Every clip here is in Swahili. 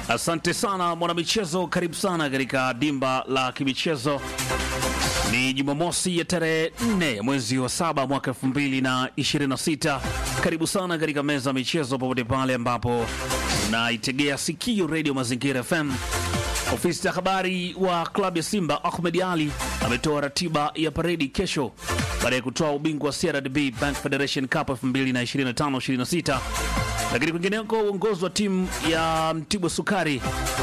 Asante sana mwanamichezo, karibu sana katika dimba la kimichezo. Ni Jumamosi ya tarehe 4 ya mwezi wa saba mwaka 2026. Karibu sana katika meza ya michezo, popote pale ambapo unaitegea sikio redio Mazingira FM. Ofisi ya habari wa klabu ya Simba Ahmed Ali ametoa ratiba ya paredi kesho baada ya kutoa ubingwa wa CRDB Bank Federation Cup 2025-26. Lakini kwingineko, uongozi wa timu ya Mtibwa Sukari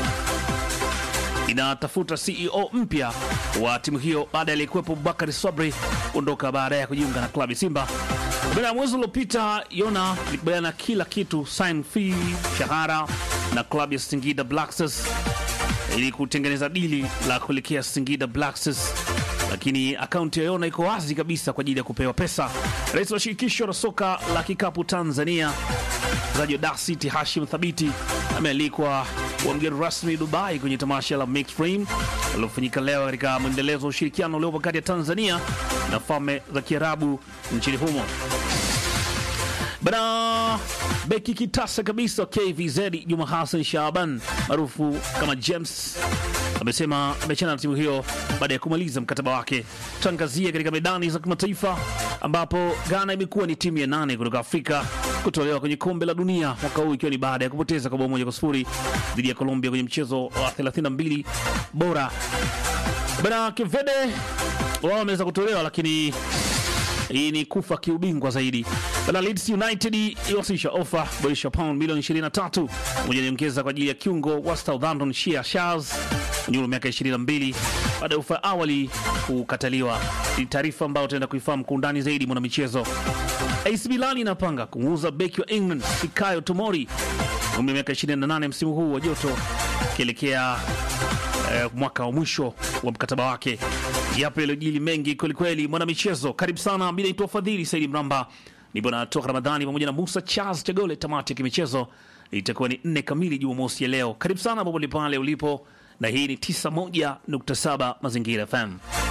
inatafuta CEO mpya wa timu hiyo baada ya aliyekuwepo Bakari Sabri kuondoka baada ya kujiunga na klabu ya Simba. Baada ya mwezi uliopita, Yona ilikubaliana kila kitu, sign fee, shahara na klabu ya Singida Black Stars ili kutengeneza dili la kuelekea Singida Black Stars, lakini akaunti ya Yona iko wazi kabisa kwa ajili ya kupewa pesa. Rais wa shirikisho la soka la kikapu Tanzania mchezaji wa Dar City Hashim Thabiti amealikwa kuwa mgeni rasmi Dubai kwenye tamasha la Mixed Frame lililofanyika leo katika mwendelezo wa ushirikiano uliopo kati ya Tanzania na Falme za Kiarabu nchini humo. Bana beki kitasa kabisa KVZ Juma Hassan Shaban maarufu kama James amesema amechana na timu hiyo baada ya kumaliza mkataba wake. Tuangazie katika medani za kimataifa ambapo Ghana imekuwa ni timu ya nane kutoka Afrika kutolewa kwenye kombe la dunia mwaka huu ikiwa ni baada ya kupoteza kwa bao moja kwa sifuri dhidi ya Colombia kwenye mchezo wa 32 bora. Bana Kevede wao wameweza kutolewa lakini hii ni kufa kiubingwa zaidi. Bana Leeds United iwasilisha ofa boresha pound milioni 23 moja niongeza kwa ajili ya kiungo wa Southampton Shia Shaz mwenye umri wa miaka 22 baada ya ofa awali kukataliwa. Ni taarifa ambayo utaenda kuifahamu kwa undani zaidi mwana michezo. AC Milan inapanga kumuuza beki wa England Fikayo Tomori umri wa miaka 28 msimu huu wa joto akielekea eh, mwaka wa mwisho wa mkataba wake. Yapo yaliyojili mengi kwelikweli, mwana michezo, karibu sana. Mi naitwa Fadhili Saidi Mramba, nipo na Toka Ramadhani pamoja na Musa Charles Chagole. Tamati ya kimichezo itakuwa ni nne kamili Jumamosi ya leo. Karibu sana popote pale ulipo, na hii ni 91.7 Mazingira FM.